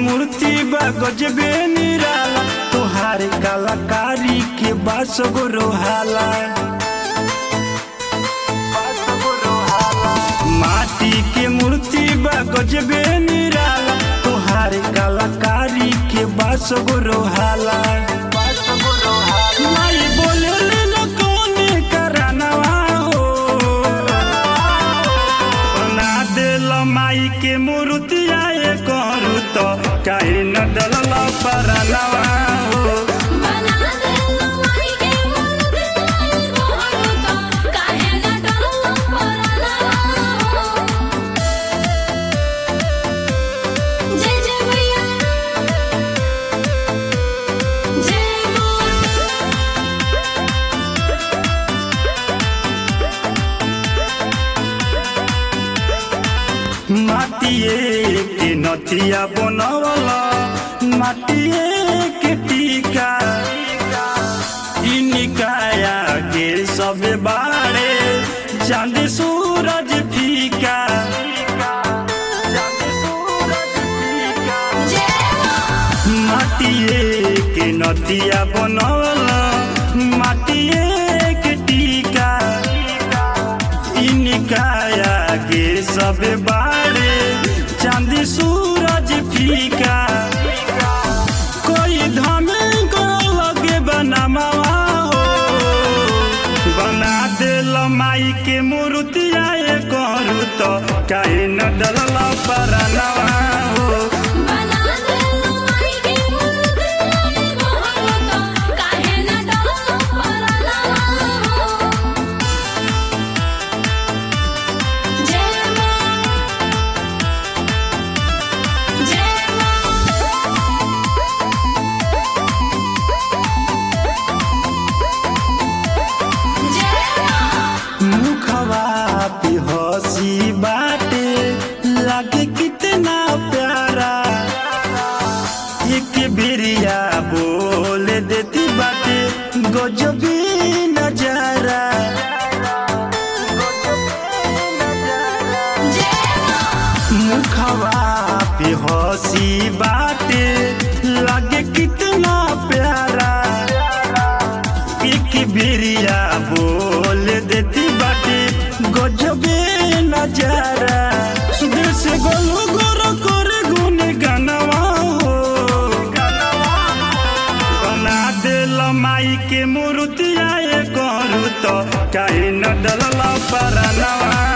मूर्ति बा गजबे निराला तोहार कलाकारी के बास गो रोहाला माटी के मूर्ति बा गजबे निराला तोहार कलाकारी के बास गो रोहाला माई बोले न कौने करानवा हो बना देल माई के मूर्तिया ये करू तो काहे न डलल परनवा हो बना दे माई के मूर्ति आई गोरू तो काहे न डरलो परला जय जय मैया जय मां माटिए के नथिया बनवला माटिए के टीका इनिकाया के सब बारे चांद सूरज फीका जय मां माटिए के नदिया बनवला माटिए के टीका इनिकाया के सब बारे चांदी सूरज फीका कोई धमे को लगे बनमावा हो बना देल माई के मूर्तिया ये करू तो काहे न डलल परनवा हो बना दे माई के मूर्ति आई गोरू तो काहे न डरलो परला जय मां जय मां जय मां मुखवा पे हंसी बाटे लागे कितना प्यारा एक बिरिया बोल देती बाटे गजबी नजारा जय मां मुखवा पे हंसी बाटे लागे कितना प्यारा एक बिरिया बोल देती बाटे गजबे नजारा सुदेश से गोलू गोरो कर गुन गनवा हो बना देल माई के मूर्तिया ये करू तो काहे न डलल परनवा